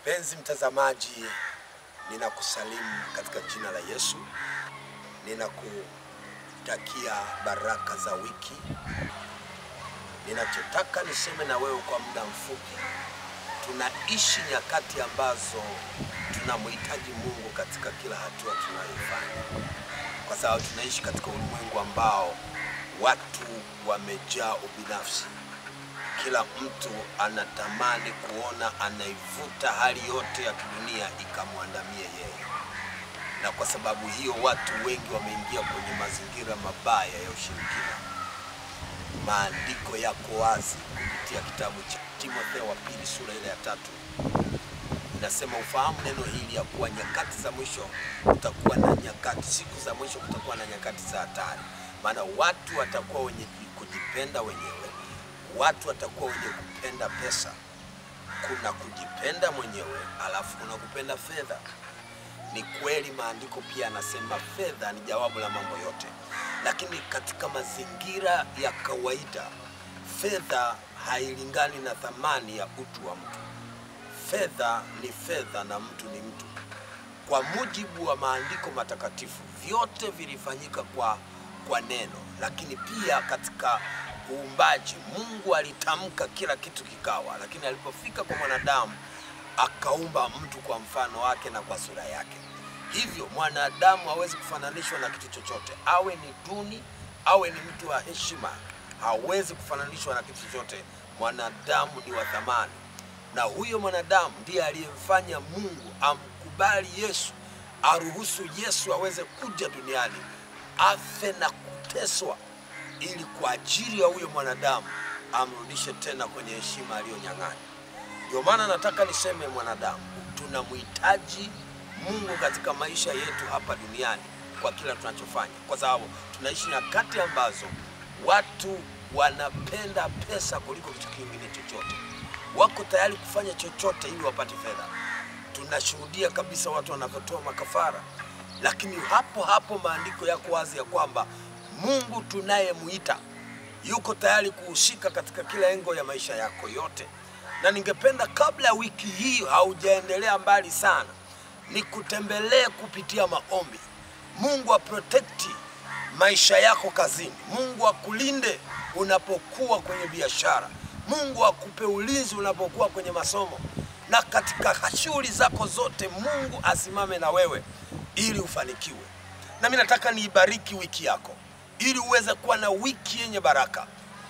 Mpenzi mtazamaji, ninakusalimu katika jina la Yesu. Ninakutakia baraka za wiki. Ninachotaka niseme na wewe kwa muda mfupi, tunaishi nyakati ambazo tunamhitaji Mungu katika kila hatua tunayoifanya, kwa sababu tunaishi katika ulimwengu ambao watu wamejaa ubinafsi. Kila mtu anatamani kuona anaivuta hali yote ya kidunia ikamwandamie yeye, na kwa sababu hiyo watu wengi wameingia kwenye mazingira mabaya ya ushirikina. Maandiko yako wazi kupitia kitabu cha Timotheo wa pili sura ile ya tatu inasema, ufahamu neno hili ya kuwa nyakati za mwisho kutakuwa na nyakati, siku za mwisho kutakuwa na nyakati za hatari, maana watu watakuwa wenye kujipenda wenyewe watu watakuwa wenye kupenda pesa. Kuna kujipenda mwenyewe, alafu kuna kupenda fedha. Ni kweli, maandiko pia anasema fedha ni jawabu la mambo yote, lakini katika mazingira ya kawaida fedha hailingani na thamani ya utu wa mtu. Fedha ni fedha na mtu ni mtu. Kwa mujibu wa maandiko matakatifu, vyote vilifanyika kwa, kwa neno, lakini pia katika uumbaji Mungu alitamka kila kitu kikawa, lakini alipofika kwa mwanadamu akaumba mtu kwa mfano wake na kwa sura yake. Hivyo mwanadamu hawezi kufananishwa na kitu chochote, awe ni duni, awe ni mtu wa heshima, hawezi kufananishwa na kitu chochote. Mwanadamu ni wa thamani, na huyo mwanadamu ndiye aliyemfanya Mungu amkubali Yesu, aruhusu Yesu aweze kuja duniani afe na kuteswa ili kwa ajili ya huyo mwanadamu amrudishe tena kwenye heshima aliyonyang'anya. Ndio maana nataka niseme, mwanadamu tunamhitaji Mungu katika maisha yetu hapa duniani kwa kila tunachofanya, kwa sababu tunaishi nyakati ambazo watu wanapenda pesa kuliko kitu kingine chochote. Wako tayari kufanya chochote ili wapate fedha. Tunashuhudia kabisa watu wanavyotoa makafara, lakini hapo hapo maandiko yako wazi ya kwamba Mungu tunayemwita yuko tayari kuhusika katika kila engo ya maisha yako yote, na ningependa kabla ya wiki hii haujaendelea mbali sana, nikutembelee kupitia maombi. Mungu aprotekti maisha yako kazini, Mungu akulinde unapokuwa kwenye biashara, Mungu akupe ulinzi unapokuwa kwenye masomo, na katika shughuli zako zote Mungu asimame na wewe ili ufanikiwe. Na mimi nataka niibariki wiki yako ili uweze kuwa na wiki yenye baraka.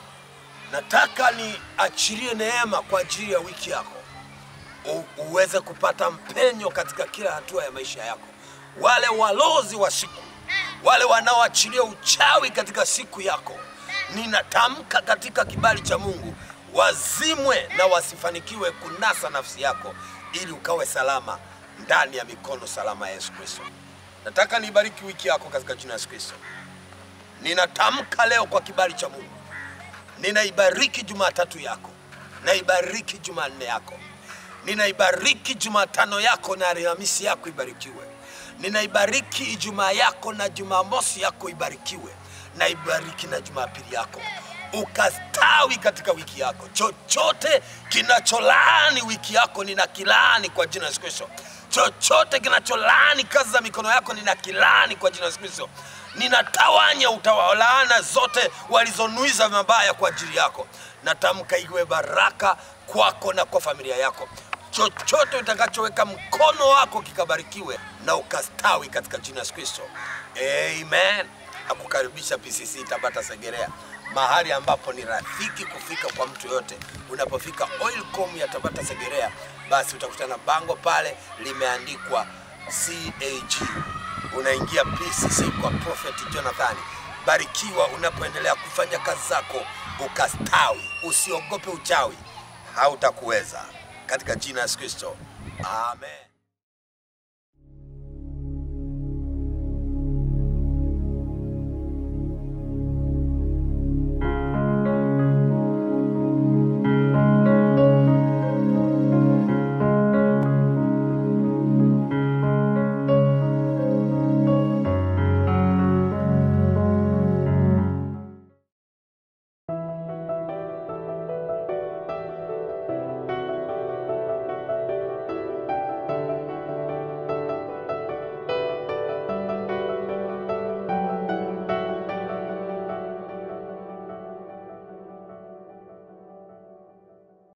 Nataka niachilie neema kwa ajili ya wiki yako, U, uweze kupata mpenyo katika kila hatua ya maisha yako. Wale walozi wa siku, wale wanaoachilia uchawi katika siku yako, ninatamka katika kibali cha Mungu wazimwe na wasifanikiwe kunasa nafsi yako, ili ukawe salama ndani ya mikono salama ya Yesu Kristo. Nataka niibariki wiki yako katika jina la Yesu Kristo. Ninatamka leo kwa kibali cha Mungu, ninaibariki Jumatatu yako, naibariki Jumanne yako, ninaibariki Jumatano yako na Alhamisi yako ibarikiwe, ninaibariki Ijumaa yako na Jumamosi yako ibarikiwe, naibariki na Jumapili yako ukastawi katika wiki yako. Chochote kinacholaani wiki yako ninakilaani kwa jina la Yesu Kristo. Chochote kinacholaani kazi za mikono yako ninakilaani kwa jina la Yesu Kristo. Ninatawanya utawalaana zote walizonuiza mabaya kwa ajili yako. Natamka iwe baraka kwako na kwa familia yako. Chochote utakachoweka mkono wako kikabarikiwe na ukastawi katika jina la Yesu Kristo. Amen. Nakukaribisha PCC Tabata Segerea, mahali ambapo ni rafiki kufika kwa mtu yote. Unapofika Oilcom ya Tabata Segerea, basi utakutana bango pale limeandikwa CAG unaingia PCC kwa Prophet Jonathan. Barikiwa unapoendelea kufanya kazi zako, ukastawi. Usiogope uchawi, hautakuweza katika jina la Yesu Kristo, amen.